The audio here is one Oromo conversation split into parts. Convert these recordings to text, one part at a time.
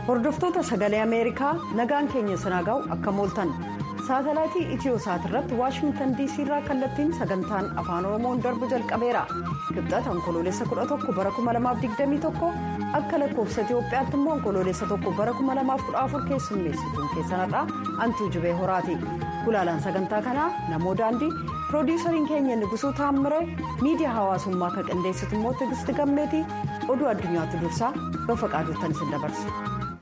hordoftoota sagalee ameerikaa nagaan keenya sanaa ga'u akka mooltan saatalaayitii itiyoosaat irratti waashingtan diisii irraa kallattiin sagantaan afaan oromoon darbu jalqabeera kibxata onkoloolessa 11 bara 2021 akka lakkoofsa itiyoophiyaatti immoo onkoloolessa 1 bara 2014 keessummeessituun keessanarraa antuu jibee horaati gulaalaan sagantaa kanaa namoo daandii piroodiisariin keenya nigusuu taammire miidiyaa hawaasummaa kan qindeessitu immoo tigisti gammeetii oduu addunyaatti dursaa bafa qaaduuttan isin dabarsa.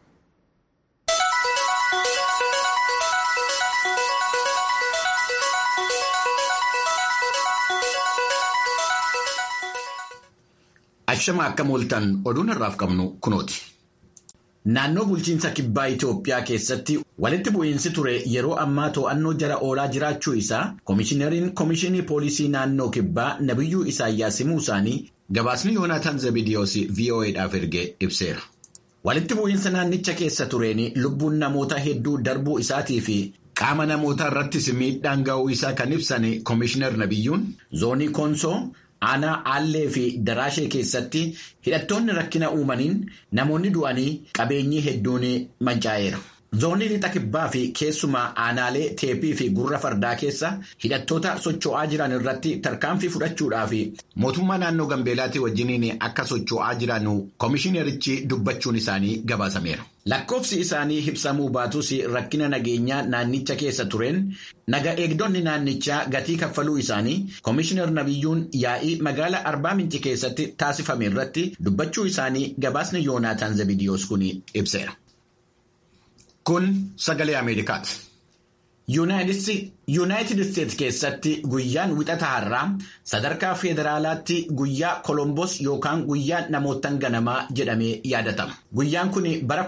Ashama akka mooltan oduun har'aaf qabnu kunooti. Naannoo bulchiinsa kibbaa Itoophiyaa keessatti walitti bu'iinsi ture yeroo ammaa to'annoo jala oolaa jiraachuu isaa Komishinariin Komishinii Poolisii Naannoo Kibbaa Nabiyyuu Isaayyaas himuu isaanii gabaasni Yoonaataan Zabidiyoos VOA'dhaaf ergee ibseera. Walitti bu'iinsa naannicha keessa tureen lubbuun namoota hedduu darbuu isaatii fi qaama namootaa irrattis miidhaan ga'uu isaa kan ibsan Komishinar Nabiyyuun zoonii Koonsoo. aanaa aallee fi daraashee keessatti hidhattoonni rakkina uumaniin namoonni du'anii qabeenyi hedduun mancaa'eera. zoonii lixa kibbaa fi keessumaa aanaalee teepii fi gurra fardaa keessa hidhattoota socho'aa jiran irratti tarkaanfii fudhachuudhaaf mootummaa naannoo gambeelaatii wajjiniin akka socho'aa jiran komishinerichi dubbachuun isaanii gabaasameera. Lakkoofsi isaanii ibsamuu baatus rakkina nageenyaa naannicha keessa tureen naga eegdonni naannichaa gatii kaffaluu isaanii komishinar nabiyyuun yaa'ii magaalaa arbaa minci keessatti taasifame irratti dubbachuu isaanii gabaasni yoonaataan zabidiyoos kun ibseera. Kun sagalee Ameerikaati. Yuunaayitid Isteetsi keessatti guyyaan wixata har'aa sadarkaa federaalaatti guyyaa Kolombos yookaan guyyaa namootan ganamaa jedhamee yaadatama. Guyyaan kun bara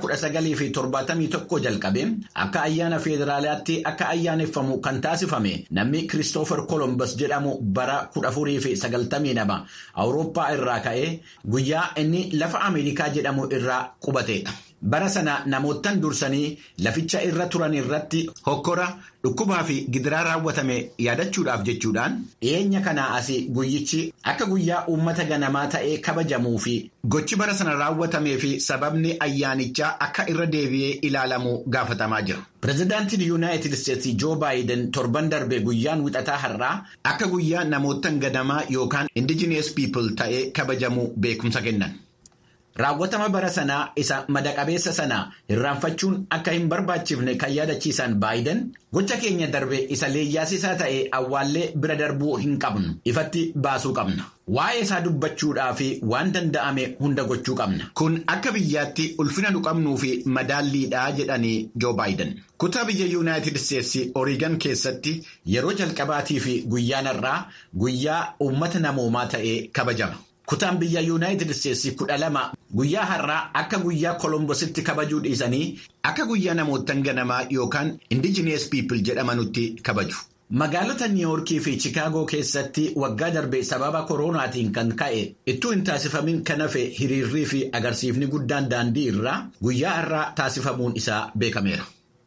1971 jalqabee akka ayyaana federaalaatti akka ayyaaneffamu kan taasifame namni Kiristoofer Kolombos jedhamu bara 1492 Awurooppaa irraa ka'ee guyyaa inni lafa Ameerikaa jedhamu irraa qubateedha. Bara sana namoottan dursanii laficha irra turan irratti hokkora dhukkubaa fi gidiraa raawwatame yaadachuudhaaf jechuudhaan dhiyeenya kanaa asii guyyichi akka guyyaa uummata ganamaa ta'ee kabajamuu fi gochi bara sana raawwatamee fi sababni ayyaanichaa akka irra deebi'ee ilaalamu gaafatamaa jira. Pireezidaantiin Yuunaayitid Isteetsi Joo Baayiden torban darbe guyyaan wixataa har'aa akka guyyaa namoottan ganamaa yookaan indigenous people ta'ee kabajamu beekumsa kennan. Raawwatama bara sanaa isa madaqabeessa sanaa irraanfachuun akka hin barbaachifne kan yaadachiisan baayiden gocha keenya darbe isa leeyyaasisaa ta'e awwaallee bira darbuu hin qabnu ifatti baasuu qabna. Waa'ee isaa dubbachuudhaa fi waan danda'ame hunda gochuu qabna. Kun akka biyyaatti ulfina nu qabnuu fi madaalliidhaa jedhanii Joo Baayiden. Kutaa biyya Yuunaayitid Isteetsi Oreegan keessatti yeroo jalqabaatii fi guyyaan har'aa guyyaa uummata namoomaa ta'ee kabajama. Kutaan biyya Yuunaayitid Isteetsi kudha lama guyyaa har'aa akka guyyaa Kolombositti kabajuu dhiisanii akka guyyaa namoottan ganamaa yookaan indigenous people jedhamanutti kabaju. Magaalota Niiwoorkii fi Chikaagoo keessatti waggaa darbe sababa koronaatiin kan ka'e ittuu hin taasifamin kan hafe hiriirrii fi agarsiifni guddaan daandii irraa guyyaa har'aa taasifamuun isaa beekameera.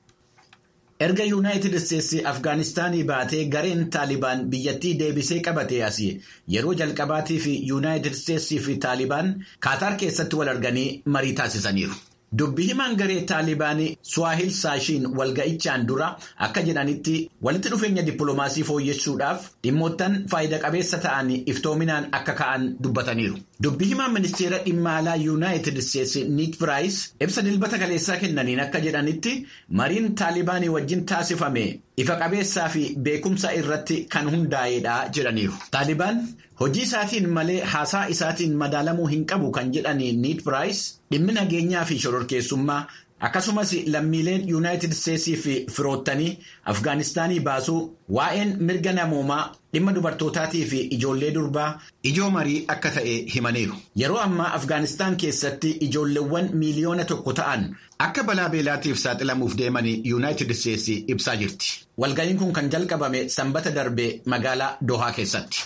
Erga Yuunaayitid Isteetsi Afgaanistaanii baatee gareen Taalibaan biyyattii deebisee qabatee asii yeroo jalqabaatii fi Yuunaayitid Isteetsii fi Taalibaan Kaataar keessatti wal arganii marii taasisaniiru. Dubbii himaan garee Taalibaanii Suwaahil Saashiin walga'ichaan dura akka jedhanitti walitti dhufeenya dippiloomaasii fooyyessuudhaaf dhimmoottan faayida qabeessa ta'an iftoominaan akka ka'an dubbataniiru. Dubbii himaan ministeera dhimma alaa Yuunaayitid Isteetsi Niik Piraayis ibsa dilbata kaleessaa kennaniin akka jedhanitti mariin Taalibaanii wajjin taasifame ifa qabeessaa fi beekumsa irratti kan hundaa'edha jedhaniiru. Taalibaan hojii isaatiin malee haasaa isaatiin madaalamuu hin qabu kan jedhani Niik Piraayis dhimmi nageenyaa fi shororkeessummaa akkasumas lammiileen yuunaayitid isteetsii fi firoottanii afgaanistaanii baasuu waa'een mirga namoomaa dhimma dubartootaatii fi ijoollee durbaa ijoo marii akka ta'e himaniiru. Yeroo ammaa afgaanistaan keessatti ijoolleewwan miiliyoona tokko ta'an akka balaa beelaatiif saaxilamuuf deemanii yuunaayitid isteetsii ibsaa jirti. Walga'iin kun kan jalqabame sanbata darbe magaalaa Dohaa keessatti.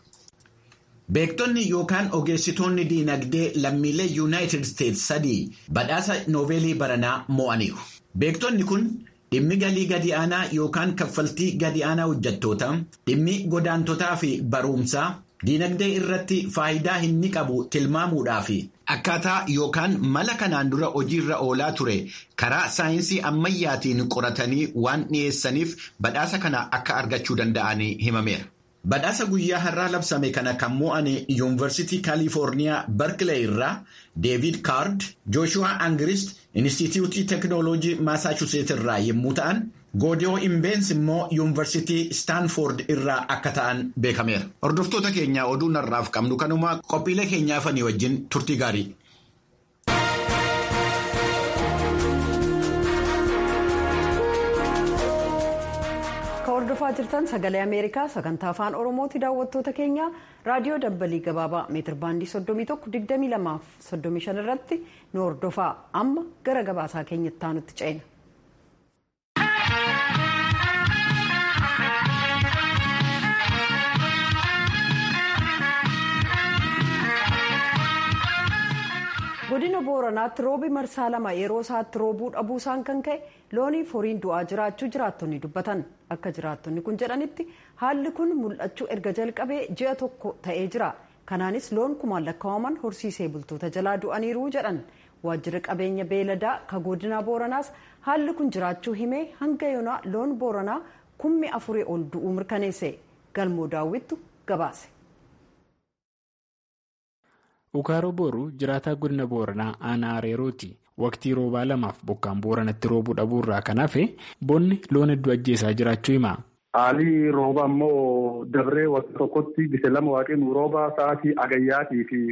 Beektonni yookaan ogeessitoonni diinagdee lammiilee yuunaayitid isteetsi sadii badhaasa noobeelii baranaa mo'aniiru. Beektonni kun dhimmi galii gadi aanaa yookaan kaffaltii gadi aanaa hojjettootaa, dhimmi godaantotaa fi barumsaa diinagdee irratti faayidaa inni qabu tilmaamuudhaa fi Akkaataa yookaan mala kanaan dura hojiirra oolaa ture karaa saayinsii ammayyaatiin qoratanii waan dhiyeessaniif badhaasa kana akka argachuu danda'an himameera. Badhaasa guyyaa har'aa labsame kana kan mo'ane yuunivarsiitii kaalifoorniyaa barkilee irraa deevid kaard jooshuwaa angirist inistituutii teeknooloojii maasaachuseet irraa yommuu ta'an goodiyoo imbeensi immoo yuunivarsiitii staanfoord irraa akka ta'an beekameera. Hordoftoota keenya oduu narraaf qabnu kanuma qophiilee keenyaafanii wajjin turtii gaarii. hordofaa jirtan sagalee ameerikaa sagantaa afaan oromooti daawwattoota keenya raadiyoo dabbalii gabaabaa meetir baandii 31 irratti nu hordofaa amma gara gabaasaa keenyatti aanutti ceena. godina booranaatti roobi marsaa lama yeroo isaatti roobuu dhabuusaan kan ka'e looniif horiin du'aa jiraachuu jiraattonni dubbatan akka jiraattonni kun jedhanitti haalli kun mul'achuu erga jalqabee ji'a tokko ta'ee jira kanaanis loon kumaan lakkaa'aman horsiisee bultoota jalaa du'aniiru jedhan waajjirri qabeenya beeladaa ka godina booranaas haalli kun jiraachuu himee hanga yoonaa loon booranaa kummi afurii ol du'uu mirkaneesse galmoo daawwittu gabaase. Ukaaroo booruu jiraataa godina booranaa aanaa areerooti. Waqtii roobaa lamaaf bokkaan booranatti roobuu dhabuurraa kan hafe bonni loon hedduu ajjeesaa jiraachuu hima. Haalli rooba immoo dabree waqtii tokkotti gise lama waaqni rooba sa'aatii agayyaatii fi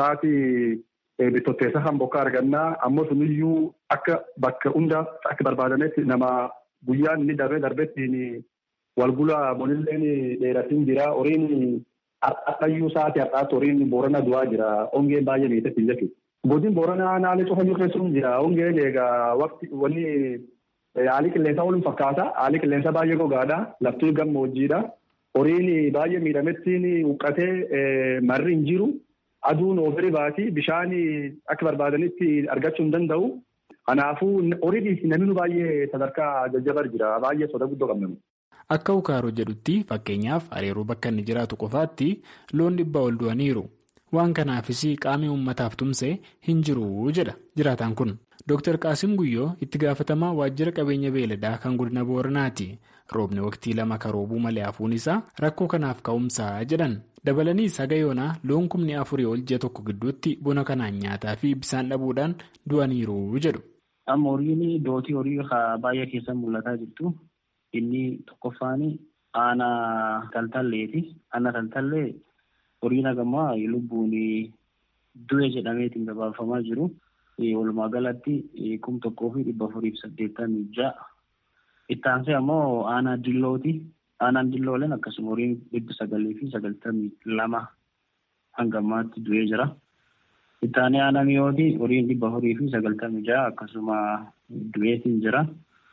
sa'aatii bittotteessa kan bokkaa argannaa ammoo suniyyuu akka bakka hunda akka barbaadametti nama guyyaan inni darbee darbettiin walgula bonilleen dheeratiin jira horiin. Har'ayyuu sa'aatii har'aatti horiin boorana du'aa jira. Hongeen baay'ee miidhagsiin jechuudha. Godin booranaa naannoo cufa keessuun jira. Hongeen egaa waqti wanni haalli qilleensaa waliin fakkaata. Haalli qilleensaa baay'ee gogaadha. Lafti gammoojjiidha. Horiin baay'ee miidhamettiin huqqatee marri hin jiru. Aduun oofiri baati. Bishaan akka barbaadanitti argachuu hin danda'u. Kanaafuu horiin namni baay'ee sadarkaa jajjabar jira. Baay'ee soda guddoo qabna. Akka ukaaroo jedhutti fakkeenyaaf areeroo bakka inni jiraatu qofaatti loon dhibbaa ol du'aniiru. Waan kanaafis qaamni uummataaf tumsee hin jiru jedha jiraataan kun. Dr. Qaasim Guyyoo itti gaafatamaa waajjira qabeenya beeladaa kan godina Booranaati. Roobni waqtii lama kan roobuu malee hafuun isaa rakkoo kanaaf ka'umsaa jedhan. Dabalaniis haga yoonaa loon kumni afurii ol ji'a tokko gidduutti bona kanaan nyaataa fi bisaan dhabuudhaan du'aniiru jedhu. Amma horiin dootii horii baay'ee keessa mul'ataa jirtu. Inni tokkoffaan aanaa taltalleeti. Aanaa taltallee horiin hagamaa lubbuun du'e jedhameetiin gabaafamaa jiru. Walumaa galatti kum tokkoo fi dhibba afurii fi saddeettamii ja'a. Itti aansee ammoo aanaa dillooti. Aanaan dillooleen akkasuma horiin dhibba sagalii fi sagaltamii lama hanga ammaatti du'ee jira. Itti aanee aanaa mi'ooti horiin dhibba afurii fi sagaltamii ja'a akkasuma du'eetiin jira.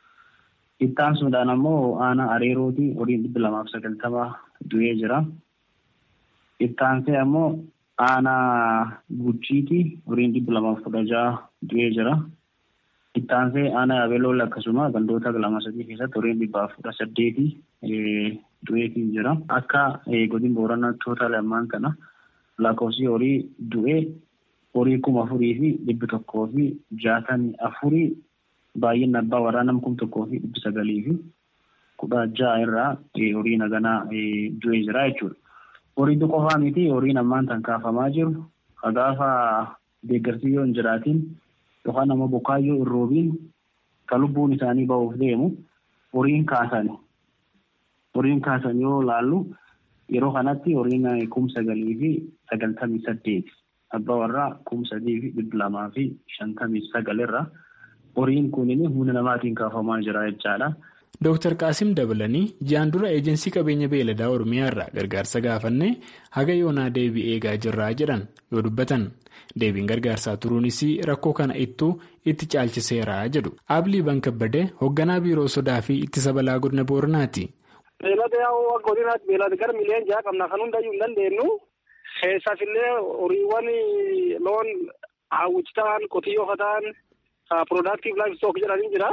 Itti aansuudhaan ammoo aanaa areerooti horiin dhibba lamaaf sagaltama du'ee jira. Itti aansee ammoo aanaa guchiiti horiin dhibba lamaaf kudha ja'a du'ee jira. Itti aansee aanaa yabelool akkasuma gandoota lama sadii keessatti horiin dhibbaaf kudha saddeeti du'eetiin jira. Akka godin booranaa toota lamaan kana lakkoofsi horii du'ee horii kuma afurii fi dhibbi tokkoo fi jaatamii afurii baay'inni abbaa waraanaa kum tokkoo fi dhibbi sagalii fi kudha ja'a irraa horii naganaa du'ee jira jechuudha. Horii qofaa miti horiin ammaan tan kaafamaa jiru gaafa deeggarsi yoo hin jiraatiin yookaan ammoo bokkaayyoo hin roobiin kan lubbuun isaanii ba'uuf deemu horiin kaasan. Horiin kaasan yoo laallu yeroo kanatti horiin kum sagalii fi sagaltamii saddeeti. Abbaa warraa kum sadii fi dhibba lamaa fi shantamii sagalirra. horiin kunin humna namaatiin kaafamaa jira jechaadha. Dooktar Qaasim dabalanii ji'aan dura eejensii qabeenya beeladaa Oromiyaa irraa gargaarsa gaafannee haga yoonaa deebii eegaa jirraa jedhan yoo dubbatan deebiin gargaarsaa turuunis rakkoo kana ittuu itti caalchiseera jedhu. Aablii Bankabbadee hoogganaa biiroo sodaa fi ittisa balaa godina Booranaati. Beelada yaa'u godinaatti beelada gara miliyoon ja'a qabna kan hundayyuu hin dandeenyu keessaaf illee horiiwwan loon hawwichi ta'an qotiyyoo ta'an. Productive livestock jedhanii jira.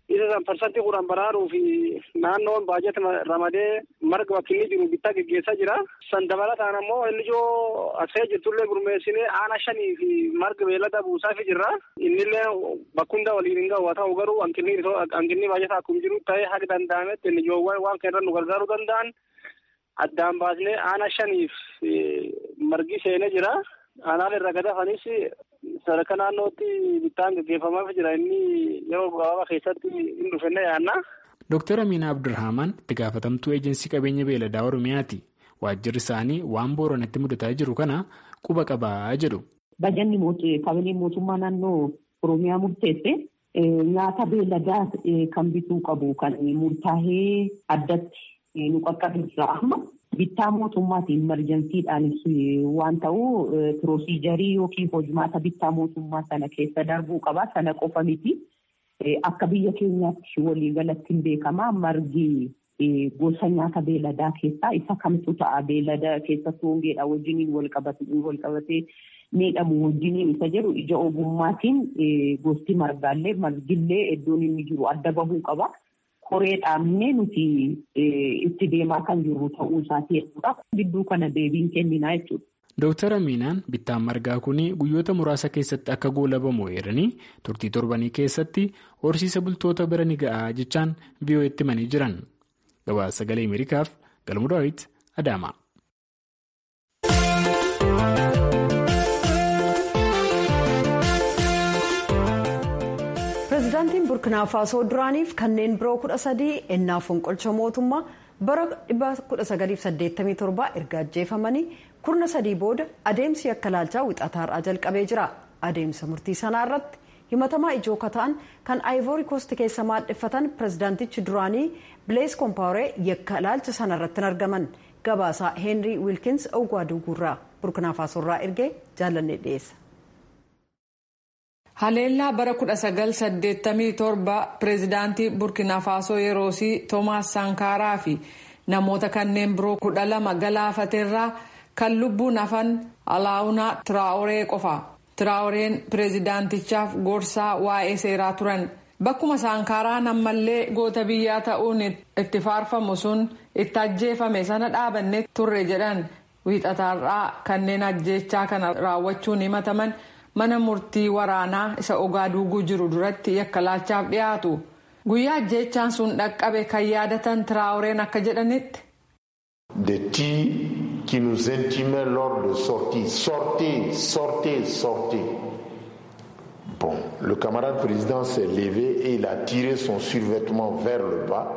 isa san parsantii kudhan baraaruu fi naannoon baajata ramadee marga bakki inni jiru bittaa geggeessaa jira. San dabalataan ammoo inni ijoo asee jirtullee gurmeessinee aana shanii fi marga beellada buusaafii jirra. Innillee bakkunda waliin hin gahu haa ta'u garuu hanqinni baajata akkuma jiru ta'ee haga danda'ametti inni ijoowwan waan kana irra nu gargaaruu danda'an addaan baasnee aana shaniif margi seenee jira. Aanaan irra gadafanis sadarkaa naannootti bittaan gaggeeffamaaf jira inni yeroo gabaabaa keessatti hin dhufenne yaanna. Dooktar Amiina Abdulrahman itti gaafatamtuu eejinsii qabeenya beeladaa Oromiyaati. Waajjirri isaanii waan booranatti mudataa jiru kana quba qabaa jedhu. Bajanni kabineen mootummaa naannoo Oromiyaa murteesse nyaata beeladaa kan bituu qabu kan murtaa'ee addatti nu qaqqabsiisa amma. Bittaa mootummaatiin imerjansiidhaanis waan ta'u pirosiijarii yookiin hojmaata bittaa mootummaa sana keessa darbuu qaba. Sana qofa miti. Akka biyya keenyaatti waliigalatti hin beekama. Margi gosa nyaata beeladaa keessaa isa kamtu ta'a. Beelada keessattuu hongeedha wajjiniin wal qabatee miidhamu wajjiniin isa jedhu ija ogummaatiin gosti margaallee margillee iddoon inni jiru adda bahuu qaba. Koree dhaabnee nuti itti deemaa kan jirru ta'uu isaati jechuudha. Gidduu kana deebiin kenninaa jechuudha. Dooktar Amiinaan bittaan margaa kun guyyoota muraasa keessatti akka goolabamu eeranii turtii torbanii keessatti horsiisa bultoota bira ni ga'a jechaan VOA'tti himanii jiran. Gabaasa sagalee Ameerikaaf Galmuu Daawit Adaama. pireezidaantiin burkina faasoo duraaniif kanneen biroo kudha sadii ennaa fonqolcha mootummaa bara 1987 erga ajjeefamanii kurna sadii booda adeemsi akka laalchaa wixataarraa jalqabee jira adeemsa murtii sanaa irratti himatamaa ijoo kataan kan aayivoori koosti keessa maadheffatan pireezidaantichi duraanii bilees koompaawuree yakka laalcha sana irratti hin argaman gabaasaa heenrii wiilkins ogwaaduu guurraa burkina faasoorraa ergee jaalannee dhiyeessa. haleellaa bara 1987 pireezidaantii burkina faasoo yeroosii toomaas saankaaraa fi namoota kanneen biroo kudha lama galaafateerraa kan lubbuun hafan alaawunaa tiraawuree qofa tiraawureen pireezidaantichaaf gorsaa waa'ee seeraa turan bakkuma saankaaraan ammallee goota biyyaa ta'uun itti faarfamu sun itti ajjeefame sana dhaabanne turre jedhan wiixataarraa kanneen ajjeechaa kana raawwachuun himataman. mana murtii waraanaa isa ogaaduuguu jiru duratti yakka laalchaaf dhiyaatu guyyaa ajjeechaan sun dhaqqabe kan yaadatan tiraawureen akka jedhanitti. des tirs qui nous intimaient lors de sortie sortez sortez sortez bon le camarade président s'est levé et il a tiré son survêtement vers le bas.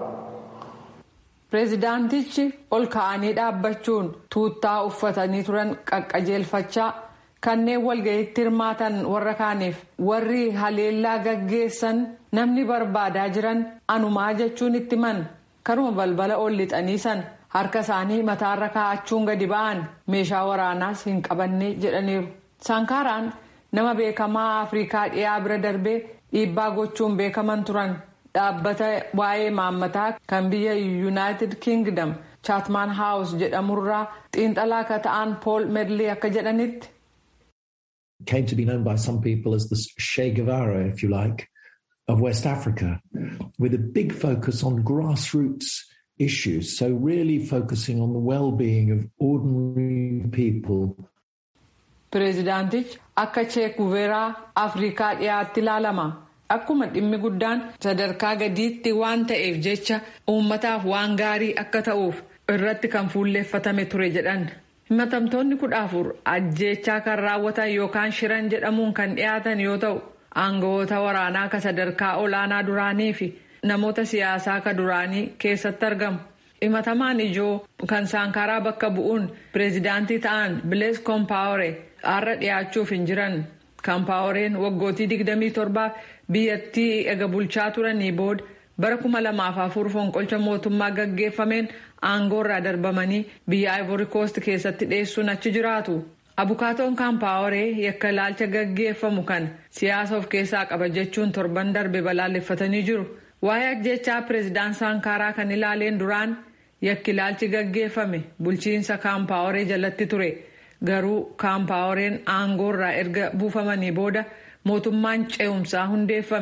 pireezidaantichi ol ka'anii dhaabbachuun tuuttaa uffatanii turan qaqqajeelfachaa. kanneen walga'iitti hirmaatan warra kaaniif warri haleellaa gaggeessan namni barbaadaa jiran anumaa jechuun itti man karuma balbala ol lixanii san harka isaanii mataarra kaa'achuun gadi ba'an meeshaa waraanaas hin qabanne jedhaniiru. saankaaraan nama beekamaa afrikaa dhiyaa bira darbee dhiibbaa gochuun beekaman turan dhaabbata waa'ee maammataa kan biyya yuunaayitid kingdom chaatmaan haawus jedhamurraa xiinxalaa akka ta'an pool medley akka jedhanitti. came to be known by some people as the Che Guevara, if you like, of West Africa, with a big focus on grassroots issues. So, really focusing on the well being of ordinary people. Pireezidaantichi akka Che Guevara Afrikaa dhiyaatti ilaalama. Akkuma dhimmi guddaan sadarkaa gadiitti waan ta'eef jecha uummataaf waan gaarii akka ta'uuf irratti kan fuulleeffatame ture jedhan. himatamtoonni kudha afur ajjeechaa kan raawwatan yookaan shiran jedhamuun kan dhiyaatan yoo ta'u aangawoota waraanaa ka sadarkaa olaanaa duraanii fi namoota siyaasaa ka duraanii keessatti argamu himatamaan ijoo kan saankaraa bakka bu'uun pireezidaantii ta'an bilees koompaawore har'a dhiyaachuuf hin jiran koompaaworeen waggootii 27 biyyattii ega bulchaa turanii booda bara 2004 fonqolcha mootummaa gaggeeffameen aangoorraa darbamanii biyya ivory coast keessatti dhiyeessuun achi jiraatu abukaatoon kaampaaworee yakka ilaalcha gaggeeffamu kan siyaasa of keessaa qaba jechuun torban darbe balaaleffatanii jiru waa'ee ajjechaa pireezidaan saankaaraa kan ilaaleen duraan yakki ilaalchi gaggeeffame bulchiinsa kaampaaworee jalatti ture garuu kaampaaworeen aangoorraa erga buufamanii booda mootummaan ce'umsaa hundeeffame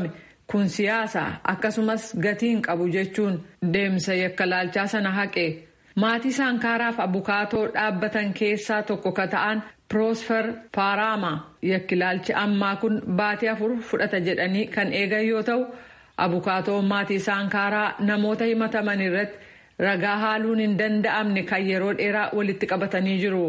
kun siyaasa akkasumas gatiin qabu jechuun deemsa yakkalaalchaa sana haqe maatii saankaaraaf abukaatoo dhaabbatan keessaa tokko ka ta'an piroosfer paaraama yakkilaalchi ammaa kun baatii afur fudhata jedhanii kan eegan yoo ta'u abukaatoo maatii saankaaraa namoota himataman irratti ragaa haaluun hin danda'amne kan yeroo dheeraa walitti qabatanii jiru.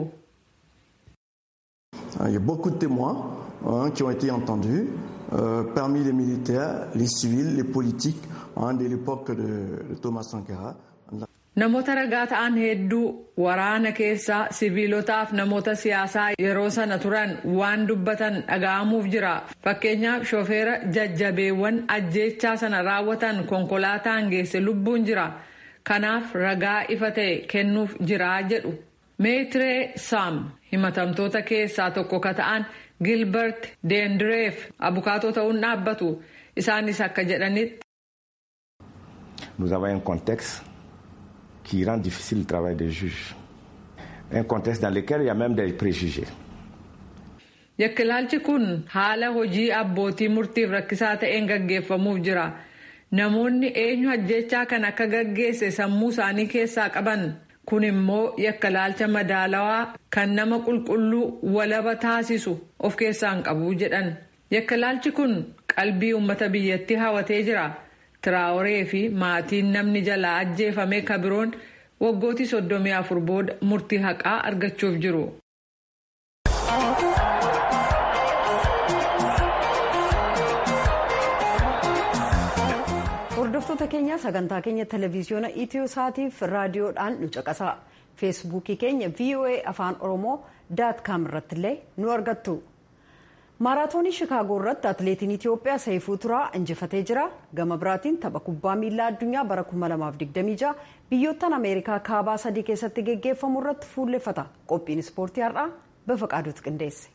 Il y a beaucoup de témoins hein, qui ont été entendus euh, parmi les militaires, les civils, les politiques hein, de l'époque de, de Thomas Sankara. Namoota ragaa ta'an hedduu waraana keessaa siviilotaaf namoota siyaasaa yeroo sana turan waan dubbatan dhaga'amuuf jira. Fakkeenyaaf shofeera jajjabeewwan ajjeechaa sana raawwatan konkolaataan geesse lubbuun jira. Kanaaf ragaa ifa ta'e kennuuf jira jedhu. Meetiree Saam himatamtoota keessaa tokko ka ta'an Gilbert Deendireef abukaatoo ta'uun dhaabbatu. Isaanis akka jedhanitti. Nous avons un contexte qui rend difficile le travail des juges. Un contexte dans lequel il y a même des préjugés. Yakkilaalchi kun haala hojii abbootii murtiif rakkisaa ta'een gaggeeffamuuf jira. Namoonni eenyu ajjechaa kan akka gaggeesse sammuu isaanii keessaa qaban kun immoo yakkalaalcha madaalawaa kan nama qulqulluu walaba taasisu of keessaan qabu jedhan. Yakkalaalchi kun qalbii uummata biyyattii hawatee jira. Tiraawuree fi maatiin namni jalaa ajjeefame kabiroon waggootii soddomii afur booda murtii haqaa argachuuf jiru. hordoftoota keenya sagantaa keenya televiziyoona itiyoo saatiif raadiyoodhaan nu caqasaa feesbuukii keenya voa afaan oromoo daat kaam irratti illee nu argattu maaraatoonii shikaagoo irratti atileetiin itiyoophiyaa saifuu turaa injifatee jira gama biraatiin tapha kubbaa miilaa addunyaa bara 2026 biyyoottan ameerikaa kaabaa sadii keessatti geggeeffamu irratti fuulleffata qophiin ispoortii har'aa bafaqaaduutu qindeesse.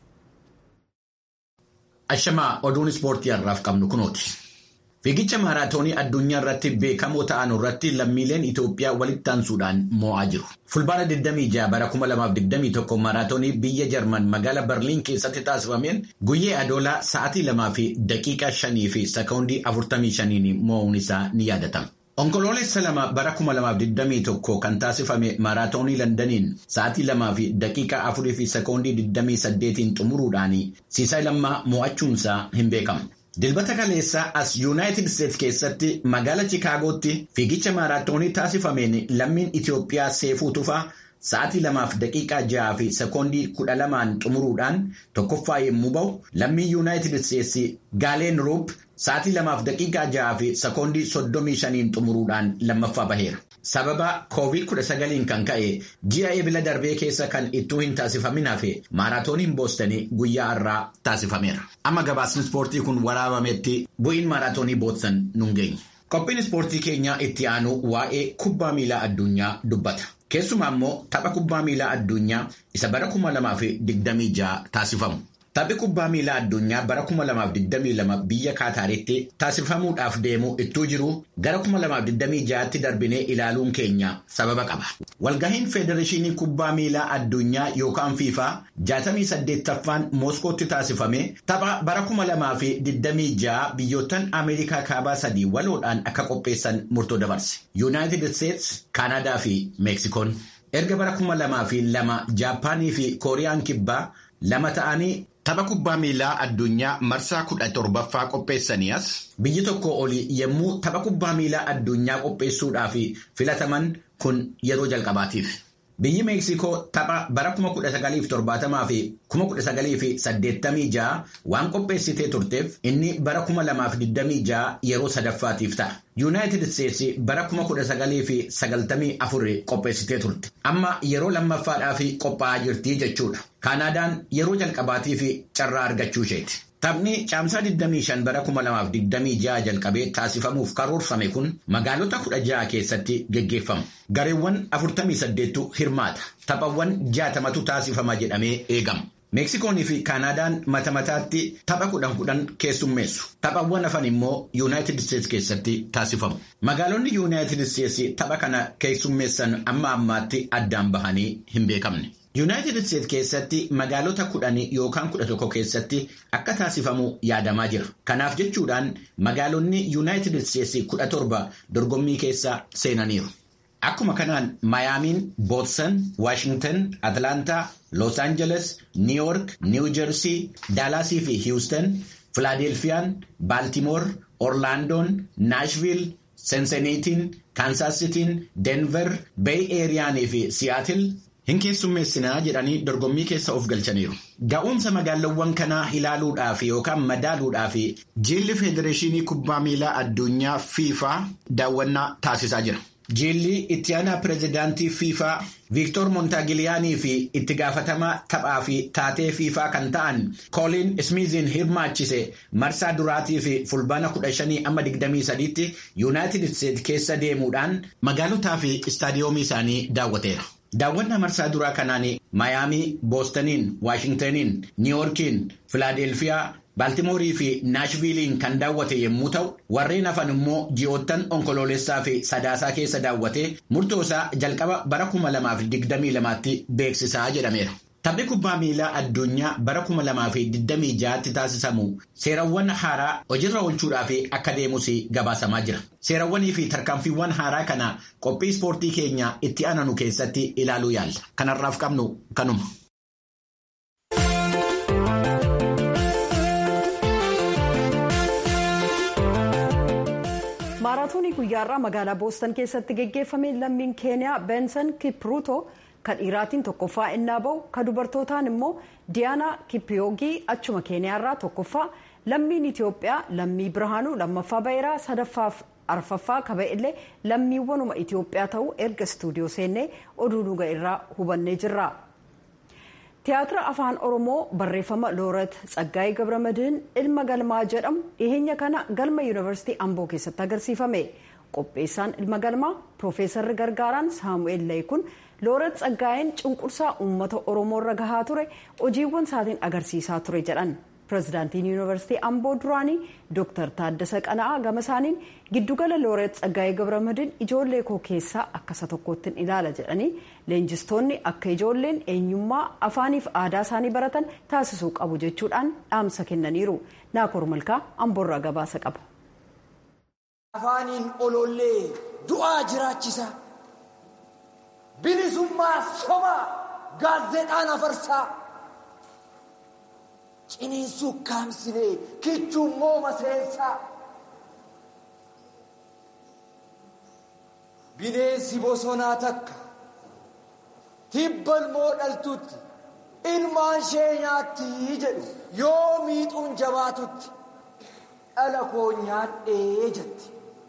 ashamaa oduun ispoortii har'aaf qabnu kunooti. Fiigicha maaraatoonii addunyaa irratti beekamoo ta'an irratti lammiileen Itoophiyaa walitti aansuudhaan moo'aa jiru. Fulbaana 26 bara 2021 maaraatoonii biyya Jarman magaalaa Berliin keessatti taasifameen guyyee adoolaa sa'aatii lamaa fi daqiiqaa shanii fi sekoondii 45 moo'uun isaa ni yaadatama. Onkoloolessa lama bara 2021 kan taasifame maaraatoonii Londaniin sa'aatii lamaa fi daqiiqaa afurii fi sekoondii 28 xumuruudhaan siisaa lammaa moo'achuunsaa hin beekamu. Dilbata kaleessaa as Yuunaayitid Isteetsi keessatti magaala Chikaagootti fiigicha maaraatoonii taasifameen lammiin Itoophiyaa seefuu tufaa sa'aatii lamaaf daqiiqaa ja'a fi sekoondii kudha lamaan xumuruudhaan tokkoffaa yommuu ba'u lammii Yuunaayitid Isteetsi Gaaleen Ruup sa'aatii lamaaf daqiiqaa ja'a fi sekoondii soddomii shaniin xumuruudhaan lammaffaa baheera. Sababa COVID-19 kan ka'e ji'a ebila darbee keessa kan ittuu hin taasifamin hafe maaraatooniin boostanii guyyaa har'aa taasifameera. Amma gabaasni ispoortii kun waraabametti bu'iin maaraatoonii boostan nun geenye. Qophiin ispoortii keenyaa itti aanu waa'ee kubbaa miilaa addunyaa dubbata. Keessumaa immoo tapha kubbaa miilaa addunyaa isa bara 2026 taasifamu. Taphni kubbaa miilaa addunyaa bara 2022 biyya Kaataaritti taasifamuudhaaf deemu ittuu jiru gara 2026tti darbinee ilaaluun keenya sababa qaba. Walgahiin Federeeshinii Kubbaa Miilaa Addunyaa yookaan FIFA 68ffaan Mooskootti taasifame tapha bara 2026 biyyoottan Ameerikaa kaabaa sadii waloodhaan akka qopheessan murtoo dabarse. Yuunaayitid Isteetsi, Kaanadaa fi Meeksikoon. Erga bara 2002 Jaappaanii fi Kooriyaan kibbaa lama ta'anii Tapha kubbaa miilaa addunyaa marsaa kudha torbaffaa qopheessanii as biyyi tokko oli yommuu tapha kubbaa miilaa addunyaa qopheessuudhaaf filataman kun yeroo jalqabaatiif. Biyyi Meeksikoo tapha bara 1970 fi 1986 waan qopheessitee turteef inni bara 2026 yeroo sadaffaatiif ta'a. Yuunaayitid Isteetsi bara 1994 qopheessitee turte. Amma yeroo lammaffaadhaaf qophaa'aa jirti jechuudha. Kaanaadaan yeroo jalqabaatiif carraa argachuu isheeti. Taphni caamsaa 25 bara 2026 jalqabee taasifamuuf karoorfame kun magaalota 16 keessatti geggeeffama. Gareewwan 48tu hirmaata. Taphawwan 60tu taasifama jedhamee eegama. Meeksikoonii fi Kaanaadaan mata mataatti tapha kudhan kudhan keessummeessu. Taphawwan hafan immoo Yuunaayitid Isteetsi keessatti taasifamu. Magaalonni Yuunaayitid Isteetsi tapha kana keessummeessan amma ammaatti addaan bahanii hin beekamne. Yuunaayitid Isteet keessatti magaalota kudhan yookaan kudha tokko keessatti akka taasifamu yaadamaa jira. Kanaaf jechuudhaan magaalonni Yuunaayitid Isteetsi kudha torba dorgommii keessa seenaniiru. Akkuma kanaan Mayaamiin, Bootsan, Waashingtan, Atlaantaa, Los Angeles, New York, New Jersey, Daalaasii fi Hiwustan, Filaadelfiyaan, Baaltimoor, Orlaandoon, Naashviil, Senseniitiin, Kaansaasitiin, Denver, Bay Eeriyaanii fi Siyaatil hin keessummeessinaa jedhanii dorgommii keessa of galchaniiru. Ga'umsa magaalawwan kanaa ilaaluudhaaf yookaan madaaluudhaaf jilli Federeeshinii Kubbaa Miilaa Addunyaa FIFA daawwannaa taasisaa jira. Jilli itti aanaa pireezidaantii FIFA Viiktor Montaagiliyaanii fi itti gaafatamaa taphaa fi taatee FIFA kan ta'an Kooliin Ismiiziin hirmaachise marsaa duraatii fi fulbaana 15 amma 23tti Yuunaayitid Isteet keessa deemuudhaan magaalotaa fi istaadiyoomii isaanii daawwateera. Daawwannaa marsaa duraa kanaan Mayaamii, Boostaniin, Waashingtaniin, Niiwoorkiin, Filaadelfiyaa, Baaltimoorii fi Naashviiliin kan daawwate yommuu ta'u, warreen hafan immoo ji'oottan onkoloolessaa fi sadaasaa keessa daawwatee murtoosaa jalqaba bara 2022tti beeksisaa jedhameera. Taphni kubbaa miilaa addunyaa bara 2026tti taasisamu seerawwan haaraa hojiirra oolchuudhaaf akka deemus gabaasamaa jira. Seerawwanii fi tarkaanfiiwwan haaraa kana qophii ispoortii keenya itti aananu keessatti ilaaluu yaalla. Kanarraaf qabnu kanuma. maaraatoonii guyyaarraa magaalaa boostan keessatti geggeeffame lammiin keeniyaa beensan kipruuto kan dhiiraatiin tokkoffaa innaa bahu kan dubartootaan immoo diyaanaa kippiyoogii achuma keeniyaarraa tokkoffaa lammiin itiyoophiyaa lammii birhaanuu lammaffaa ba'iraa sadaffaaf arfaffaa kaba illee lammiiwwanuma itiyoophiyaa ta'uu erga istuudiyoo seennee oduu dhuga irraa hubannee jirra. tiyaatira afaan oromoo barreeffama looret tsaggaayee gabramadiin ilma galmaa jedhamu dhiheenya kana galma yuunivarsiitii amboo keessatti agarsiifame qopheessaan ilma galmaa piroofeesarri gargaaraan saamu'eel layikun looret tsaggaayeen cunqursaa uummata oromoo irra gahaa ture hojiiwwan isaatiin agarsiisaa ture jedhan pirezidaantiin yuunivarsiitii amboo duraanii dooktar taaddasa qana'aa gama isaaniin giddugala looret tsaggaayee gabramadiin ijoollee koo keessaa akkasa tokkottiin ilaala jedhanii leenjistoonni akka ijoolleen eenyummaa afaaniif aadaa isaanii baratan taasisuu qabu jechuudhaan dhaamsa kennaniiru naakoor malkaa amboorraa gabaasa qaba. afaaniin olollee du'aa jiraachisa bilisummaa sobaa gaazexaan afarsaa ciniinsuu kaamsinee kichuun mooma seensaa bineensi bosonaa takka tibbalmoo dhaltutti ilmaan ishee nyaatti jedhu yoo miixuun jabaatutti dhala koo nyaadhee jetti.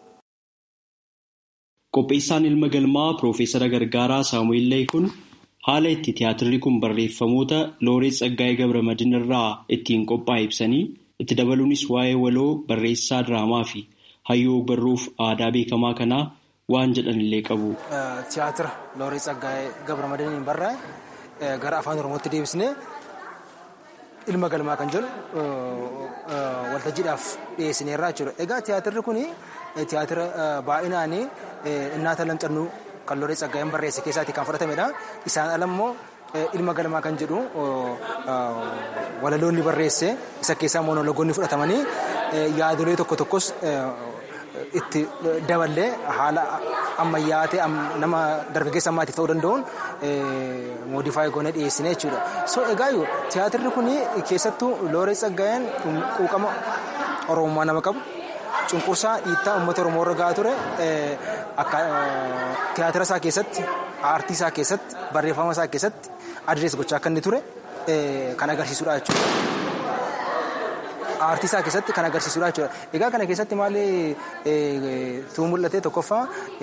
Qopheessaan ilma galmaa Piroofeesara Gargaaraa Saamu'eel Layikun haala itti tiyaatirri kun barreeffamoota Looreet Tsaggaayee Gabramadin irraa ittiin qophaa'e ibsanii itti dabaluunis waa'ee waloo barreessaa diraamaa fi hayyoo barruuf aadaa beekamaa kanaa waan jedhan illee qabu. Tiyaatira Looreet Tsaggaayee Gabramadiniin barraa'e gara afaan Oromootti deebisnee ilma galmaa kan jedhu waltajjiidhaaf dhiyeessineerraa jechuudha. Egaa tiyaatirri kun tiyaatira baay'inaan innaata lamxannuu kan Looreet Tsaggaayeen barreesse keessaatti kan fudhatamedha. Isaan ala immoo ilma galmaa kan jedhu walaloonni barreesse isa keessaa monologoonni fudhatamanii yaadolee tokko tokkos itti daballee haala ammayyaa ta'e nama dargaggeessa ammaatiif ta'uu danda'uun moodifaayi goonee dhiyeessine jechuudha. So egaa tiyaatirri kun keessattuu Looreet Tsaggaayeen quuqama Oromummaa nama qabu. cunqursaa dhiittaa uummata oromoo irra gahaa ture akka tiyaatira isaa keessatti aartii isaa keessatti barreeffama isaa keessatti adrees gochaa akka inni ture kan agarsiisudha jechuudha. Aartii isaa keessatti kan agarsiisudha jechuudha. Egaa kana keessatti maali tuu mul'ate tokkoffaa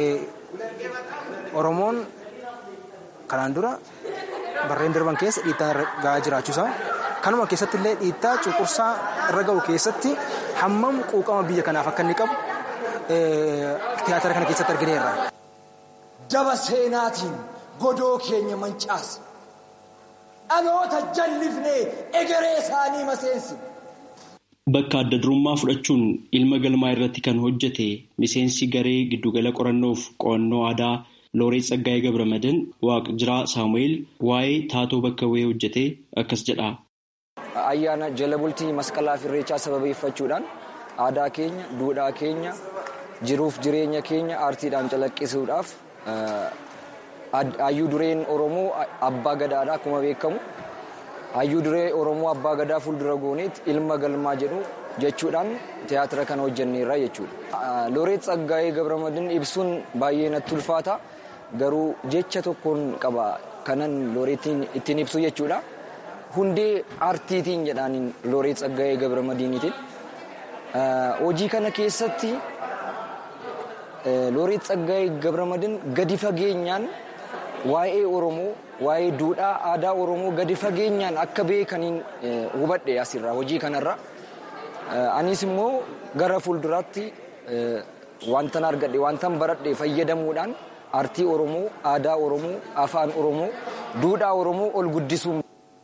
Oromoon kanaan dura barreen darban keessa dhiittaa irra gahaa jiraachuusaa kanuma keessatti illee dhiittaa cunqursaa irra ga'u keessatti hammam quuqama biyya kanaaf akka inni qabu tiyaatira kana keessatti argineerra. Daba seenaatiin godoo keenya mancaase dhaloota jallifnee egeree isaanii maseensi. Bakka adda durummaa fudhachuun ilma galmaa irratti kan hojjete miseensi garee giddugala qorannoof qo'annoo aadaa Looreet Tsaggaayee Gabramadin Waaqjiraa Saamu'eel waa'ee taatoo bakka bu'ee hojjetee akkas jedha. Ayyaana jala bultii masqalaa fi irreechaa sababeeffachuudhaan aadaa keenya, duudhaa keenya, jiruuf jireenya keenya aartiidhaan calaqqisuudhaaf hayyuu dureen Oromoo abbaa gadaadha akkuma beekamu. Hayyuu duree Oromoo abbaa gadaa fuuldura gooneet ilma galmaa jedhu jechuudhaan tiyaatira kana hojjenneerra jechuudha. Looreet Tsaggaayee Gabramadin ibsuun baay'ee natti ulfaata. Garuu jecha tokkoon qaba kanan looreetiin ittiin ibsu jechuudha. Hundee aartiitiin jedhaan looreet Tsaggaayee Gabramadiinitiin. Hojii kana keessatti looreet Tsaggaayee Gabramadin gadi fageenyaan waa'ee Oromoo, waa'ee duudhaa aadaa Oromoo gadi fageenyaan akka beekaniin hubadhe asirraa hojii kanarra. Anis immoo gara fuulduraatti wantan argadhe wantan baradhe fayyadamuudhaan aartii Oromoo, aadaa Oromoo, afaan Oromoo, duudhaa Oromoo ol guddisuu.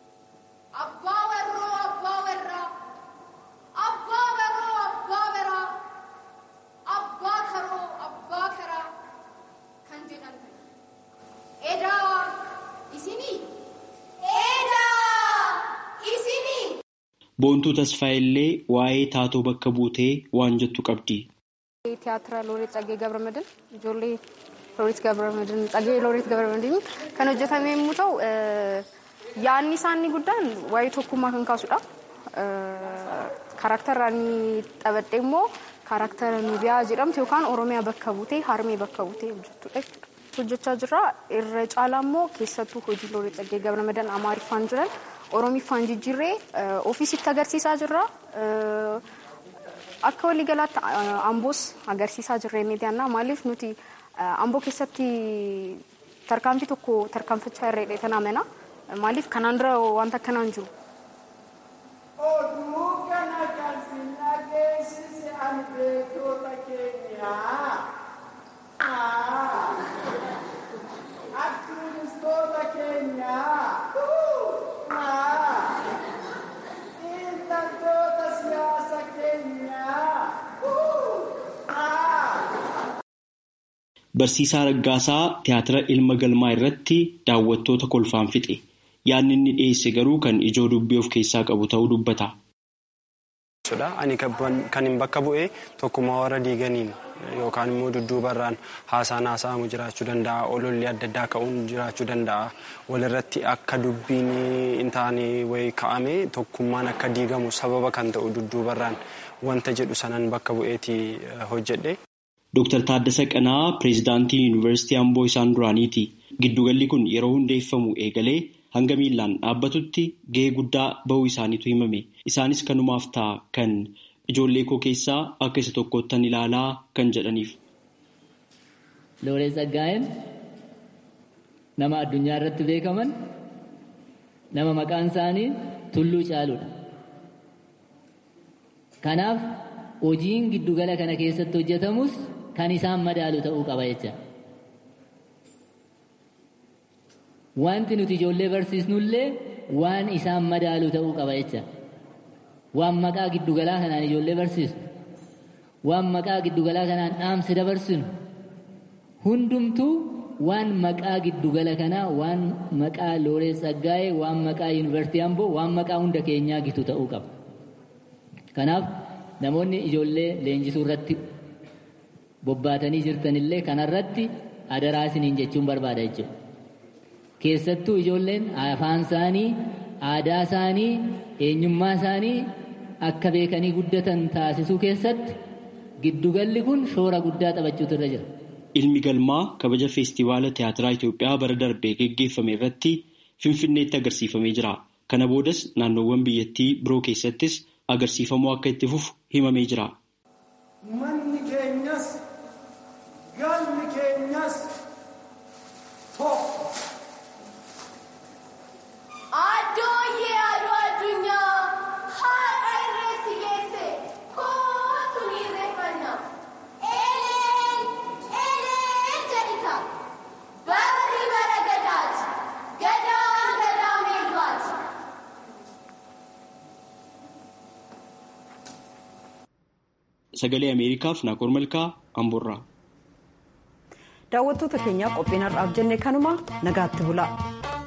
Boontuu Tasfaayillee waa'ee taatoo bakka buutee waan jettu qabdi. Tiyaatira Looreet Tsaggee Gabramadin ijoollee Looreet Gabramadin Tsaggee Looreet Gabramadin kan hojjetame yommuu ta'u yaadni isaanii guddaan waa'ee tokkummaa kan kaasudha. Karaktara inni taphadhe immoo karaktara Nubiyaa jedhamtu yookaan Oromiyaa bakka buutee Harmee bakka buutee hojjettudha jechuudha. Hojjechaa jirra. Irra caalaa immoo keessattuu hojii Looreet Tsaggee Gabramadan Amaariffaan jiran Oromiffaan jijjiirree ofiisitti agarsiisaa jirra. Akka waliigalaatti amboos agarsiisaa jirra inni dhiyaannaa maaliif nuti amboo keessatti tarkaanfii tokko tarkaanfachaa irra hidheetan amana maaliif kanaan dura wanta akkanaan jiru. Oduu kana kan si dhageessise ani beektota keenyaa. Aktivistoota keenyaa. Xiinxaltoota siyaasa keenyaa. Barsiisaa Raggaasaa tiyaatira ilma galmaa irratti daawwattoota kolfaan fixe. Yaadni inni dhiyeesse garuu kan ijoo dubbii of keessaa qabu ta'uu dubbata. Ani kan hin bakka bu'ee tokkummaa warra diiganiin yookaan immoo dudduubarraan haasaan haasa'amu jiraachuu danda'a. Ololli adda addaa ka'uun jiraachuu danda'a. Walirratti akka dubbiin hin taane wayii ka'ame tokkummaan akka diigamu sababa kan ta'u dudduubarraan wanta jedhu sanan bakka bu'eeti hojjedhe. Dooktar Taaddasa Qanaa pireezidaantii Yuunivarsiitii Amboo isaan duraaniiti. Giddugalli kun yeroo hundeeffamu eegalee hanga miillaan dhaabbatutti gahee guddaa bahuu isaaniitu himame. Isaanis kanumaaf ta'a kan ijoollee koo keessaa akka isa tokkottan ilaalaa kan jedhaniif. Looreet Tsaggaayeen nama addunyaa irratti beekaman nama maqaan isaanii tulluu caaludha. Kanaaf hojiin giddugala kana keessatti hojjetamus kan isaan madaalu ta'uu qaba jecha. Wanti nuti ijoollee barsiisnullee waan isaan madaalu ta'uu qaba jecha. Waan maqaa giddugalaa kanaan ijoollee barsiisnu, waan maqaa giddugalaa kanaan dhaamsa dabarsinu, hundumtuu waan maqaa giddugala kanaa, waan maqaa Looreet Tsaggaayee, waan maqaa Yuunivarsiitii Amboo, waan maqaa hunda keenyaa gitu ta'uu qaba. Kanaaf namoonni ijoollee leenjisuu irratti bobbaatanii jirtanillee kanarratti adaraa isiniin jechuun barbaada jechuudha. Keessattuu ijoolleen afaan isaanii, aadaa isaanii, eenyummaa isaanii akka beekanii guddatan taasisuu keessatti giddugalli kun shoora guddaa taphachuutu irra jira. Ilmi galmaa kabaja feestivaala tiyaatiraa Itoophiyaa bara darbee geggeeffame irratti Finfinneetti agarsiifamee jira. Kana boodas naannoowwan biyyattii biroo keessattis agarsiifamuu akka itti fufu himamee jira. Manni keenyas galmi keenyas tokko. Addooyyee aduu addunyaa haadha irreessi geesse kootu ni irreeffanna. Eleen eleen jedhita barri bara gadaati gadaan gadaa meeqaati. Sagalee Ameerikaaf Naaqor Malkaa Amboorraa. daawwattoota keenyaa qophiin har'aaf jenne kanuma nagaatti bula.